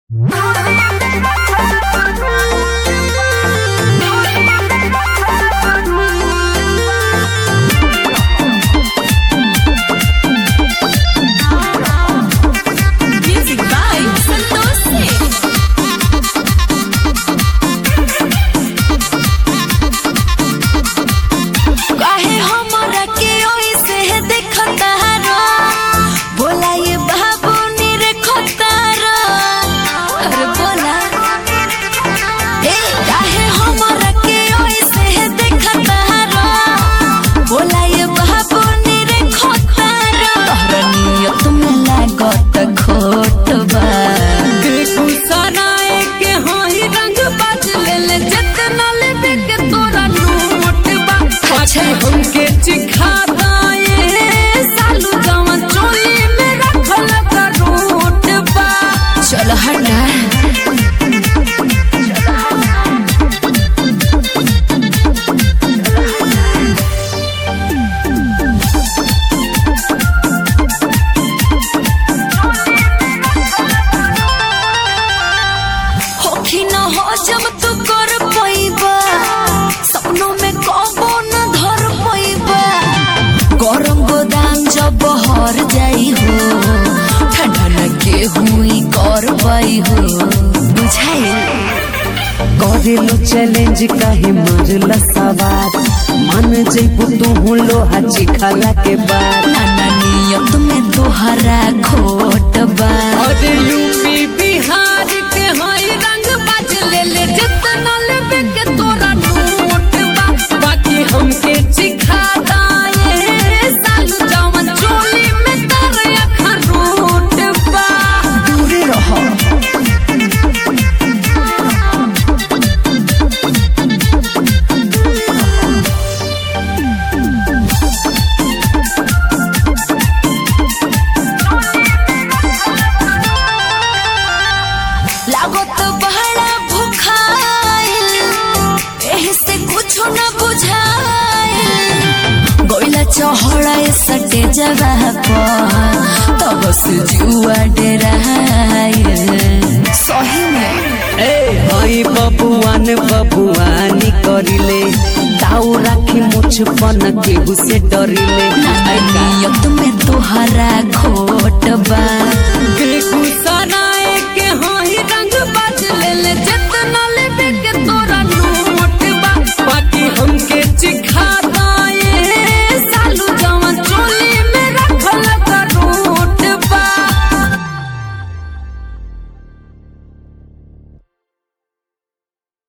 Music by Santosh Singh. काहे हमरा के ओइसे देखता रो बोला ये बाबू नी रे खोतारा अरे बोला ए काहे हमरा के ओइसे देखता रो बोला ये बाबू नी रे खोतारा तोहरा नियत में लागत खोट बा बेगूसराय के होई रंग बाज ले ले जितना लेबे के तोरा नोट बा अच्छा। हमके चिखा दाए सालू जवन चोली में रखल करोट बा चल हटा होखी न हो जब तू कर पैबा सपनों में कबो न धर पैबा गरम गोदाम जब बहर जाई हो ठंडा न के हुई कर पाई हो बुझाई करेलो चैलेंज काहे मरला सवार मान जइबू तू लोहा चिखला के बाद नाना नियत में तोहरा खोट बा और यूपी बिहार के होई रंग बाज ले ले जितना लेबे के तोरा नोट बा बाकी हमके चिखा दाए सालू जवन चोली में तर अखरोट बा दूरे रहो लागत बहरा भुखाइल एही से कुछ न बुझाइल गोइला चहड़ा सटे जगह पर तब से जुआ डराइल सही में ए हई बबुआन बबुआनी करिले ताऊ राखी मुछ पन केहू से डरिले नियत में तोहरा खोट बा बेगूसराय